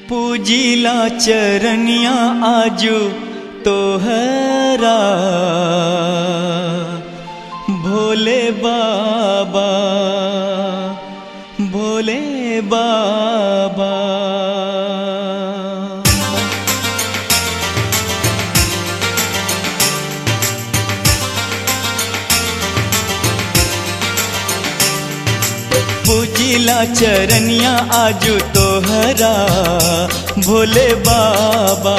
पूजिला चरनिया आजू तोहरा भोले बाबा भोले बाबा पूजिला चरनिया आजू तोहरा भोले बाबा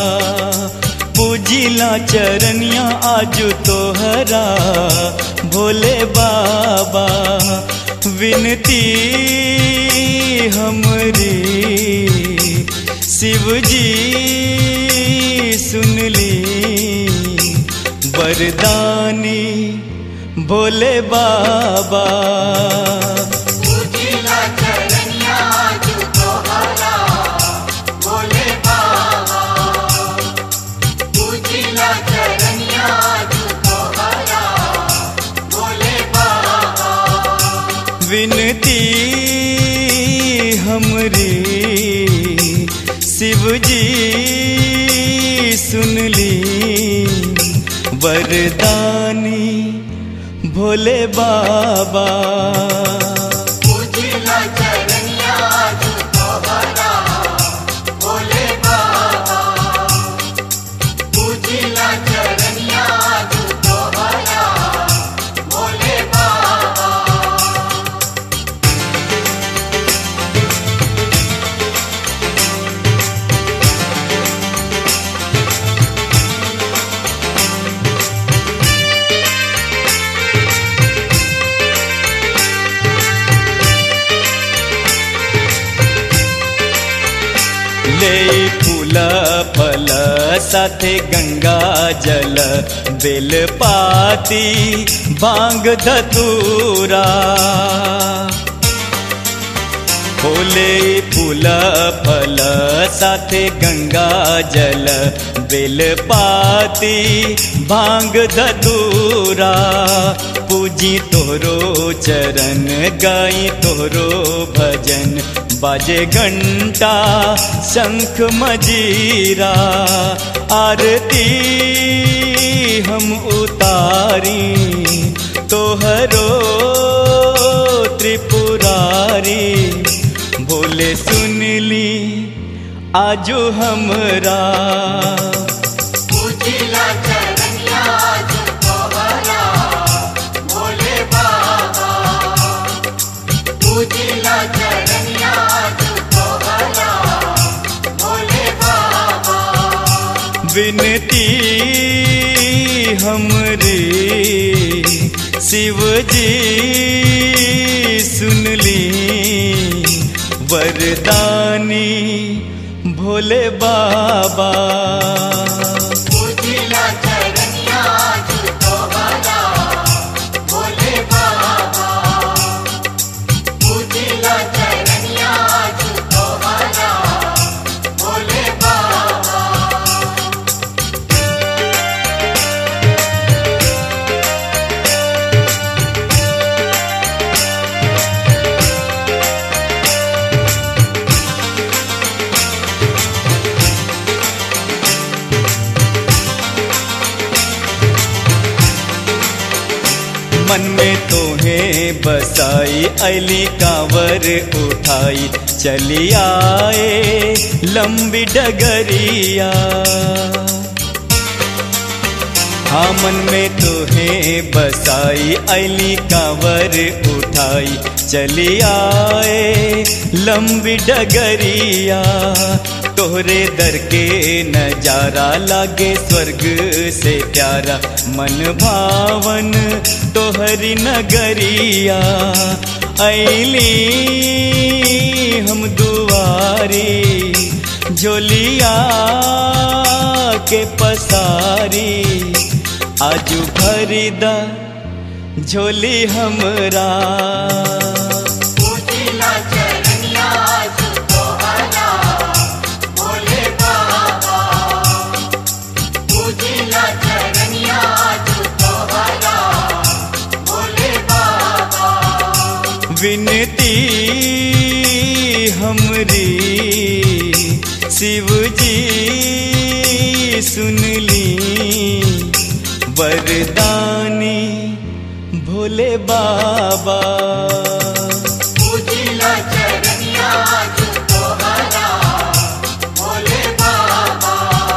पूजिला चरनिया आजू तोहरा भोले बाबा विनती हमरी शिव जी सुनली वरदानी भोले बाबा पूजिला चरनिया आजू तोहरा भोले बाबा पूजिला चरनिया आजू तोहरा भोले बाबा विनती हमरी शिव जी सुनली वरदानी भोले बाबा पूजिला चरनिया आजू तोहरा भोले बाबा पूजिला चरनिया आजू तोहरा भोले बाबा ले फूल फल साथे गंगा जल बेलपाती बांग धतूरा फूले फूल फल साथे गंगा जल बेलपाती भांग धतूरा पूजी तोरो चरण गाई तोरो भजन बाजे घंटा शंख मजीरा आरती हम उतारी तोहरो त्रिपुरारी बोले सुनली आजो हमरा पूजिला चरनिया आजू तोहरा भोले बाबा पूजिला चरनिया आजू तोहरा भोले बाबा विनती हमरे शिव जी सुनली वरदानी भोले बाबा पूजिला चरनिया आजू तोहरा भोले बाबा पूजिला चरनिया आजू तोहरा भोले बाबा मन में तोहे बसाई अली कांवर उठाई चली आए लंबी डगरिया हाँ मन में तोहे बसाई अली कांवर उठाई चली आए लंबी डगरिया तोहरे दर के नजारा लागे स्वर्ग से प्यारा मन भावन तोहरी नगरिया ऐली हम दुआरी झोलिया के पसारी आजू भरीदा झोली हमरा पूजिला चरनिया आजू तोहरा भोले बाबा पूजिला चरनिया आजू तोहरा भोले बाबा विनती हमरी शिव जी सुन ली वरदानी भोले बाबा पूजिला चरनिया तोहरा भोले बाबा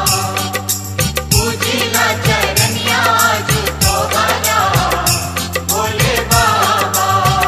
पूजिला चरनिया तोहरा भोले बाबा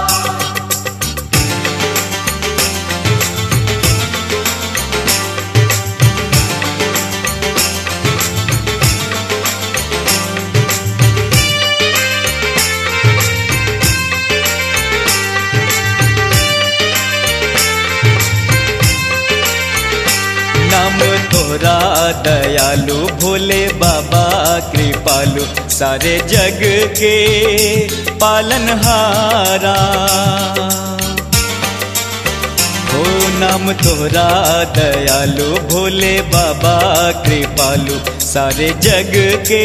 नाम तोरा दयालु भोले बाबा कृपालु सारे जग के पालनहारा हो नाम तोरा दयालु भोले बाबा कृपालु सारे जग के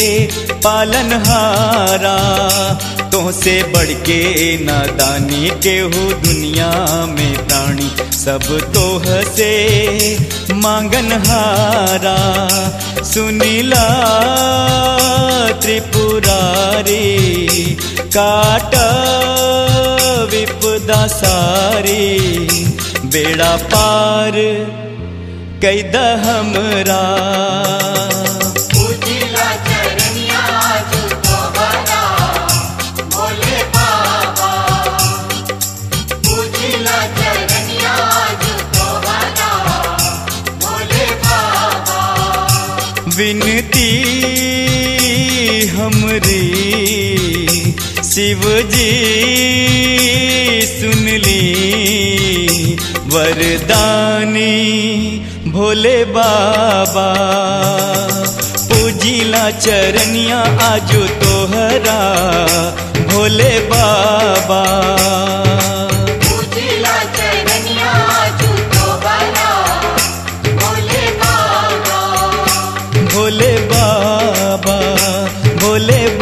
पालनहारा तुमसे बढ़ के नादानी केहू दुनिया में प्राणी सब तोह से मांगनहारा सुनीला त्रिपुरारी काट विपदा सारी बेड़ा पार कैद हमरा पूजिला चरनिया तोहरा भोले बाबा पूजिला चरनिया तोहरा भोले बाबा विनती हमरी शिव जी सुन ली वरदानी भोले बाबा पूजिला चरनिया आजो तोहरा भोले बाबा पूजिला चरनिया तोहरा भोले बाबा भोले बाबा भोले